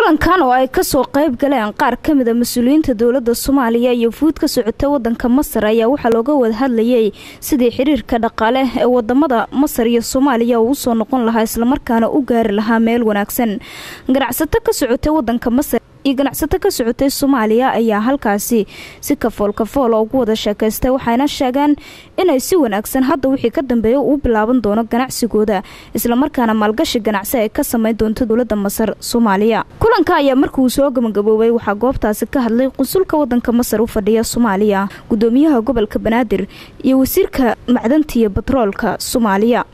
kulankan oo ay kasoo qayb galeen qaar ka mida mas-uuliyiinta dowladda soomaaliya iyo fuud ka socota wadanka masar ayaa waxaa looga wada hadlayay sidii xiriirka dhaqaale ee wadamada masar iyo soomaaliya uu usoo noqon lahaa islamarkaana u gaari lahaa meel wanaagsan ganacsato ka socota wadanka masar iyo ganacsato ka socotay soomaaliya ayaa halkaasi si kafool kafool ugu wada sheekaystay waxayna sheegeen inay si wanaagsan hadda wixii ka dambeeya uu bilaaban doono ganacsigooda islamarkaana maalgashi ganacsi ay ka sameyn doonto dowlada masar soomaaliya kulanka ayaa markiuu soo gabagaboobay waxaa goobtaasi ka hadlay qunsulka wadanka masar u fadhiya soomaaliya gudoomiyaha gobolka banaadir iyo wasiirka macdanta iyo batroolka soomaaliya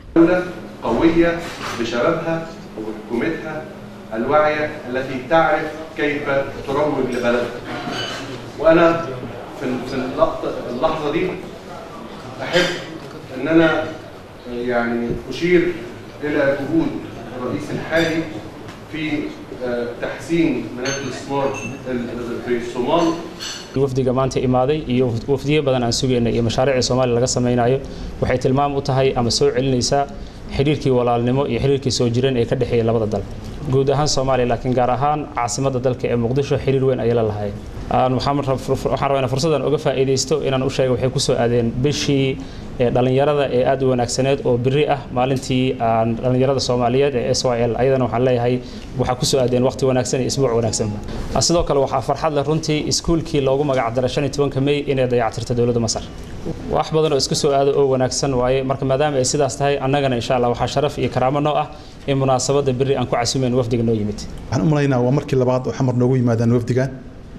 الواعية التي تعرف كيف تروج لبلدها وأنا في في اللحظة دي أحب أن أنا يعني أشير إلى جهود الرئيس الحالي في تحسين مناخ الاستثمار في الصومال wafdiga maanta imaaday iyo wafdiyo badan aan sugaynay iyo mashaariicii soomaaliya laga samaynayo waxay tilmaam u tahay ama soo celinaysaa xiriirkii walaalnimo iyo xiriirkii soo jireen ee ka dhexeeya labada dal guud ahaan soomaaliya laakiin gaar ahaan caasimadda dalka ee muqdisho xiriir weyn ayay la lahaayeen waxaan rabaa inaan fursaddan uga faa'iidaysto inaan u sheega waxay kusoo aadeen bishii dhalinyarada ee aad u wanaagsaneed oo biri ah maalintii dhalinyarada soomaaliyeed ee s y l ayadana waxaan leeyahay waxaa kusoo aadeen waqti wanaagsan iyo isbuuc wanaagsanba sidoo kale waxaa farxad leh runtii iskuulkii loogu magac daray shan iyo tobanka mey inay dayactirta dowladda masar wax badan oo isku soo aado oo wanaagsan waaye marka maadaama ay sidaas tahay annagana insha allah waxaa sharaf iyo karaamo noo ah in munaasabadda biri aan ku casuumeyn wafdiga noo yimid waxaan u malaynaa waa markii labaad oo xamar noogu yimaadaan wafdigan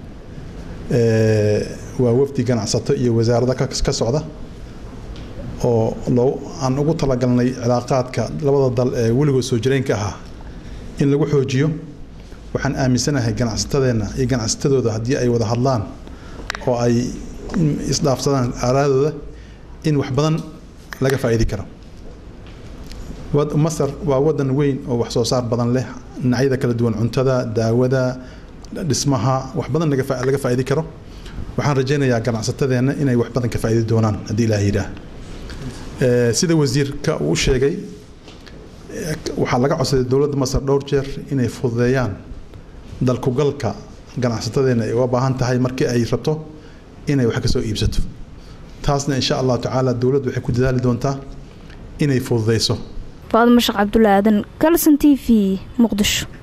waa wafdi ganacsato iyo wasaarada ka socda oo loo aan ugu talagalnay cilaaqaadka labada dal ee weligood soo jireenka ahaa in lagu xoojiyo waxaan aaminsanahay ganacsatadeenna iyo ganacsatadooda haddii ay wada hadlaan oo ay isdhaafsadaan aaraadooda in wax badan laga faa'iidi karo masar waa wadan weyn oo wax soo saar badan leh dhinacyada kala duwan cuntada daawada dhismaha wax badan laga faa'iidi karo waxaan rajaynayaa ganacsatadeenna inay wax badan ka faa'iidi doonaan haddii ilaah yidhaah sida wasiirka uu sheegay waxaa laga codsaday dowladda masar dhowr jeer inay fududeeyaan dalkugalka ganacsatadeenna ay uga baahan tahay markii ay rabto inay wax ka soo iibsato taasna insha allahu tacaala dowladdu waxay ku dadaali doontaa inay fududeyso faadimo sheekh cabdulla aadan kalson t v muqdisho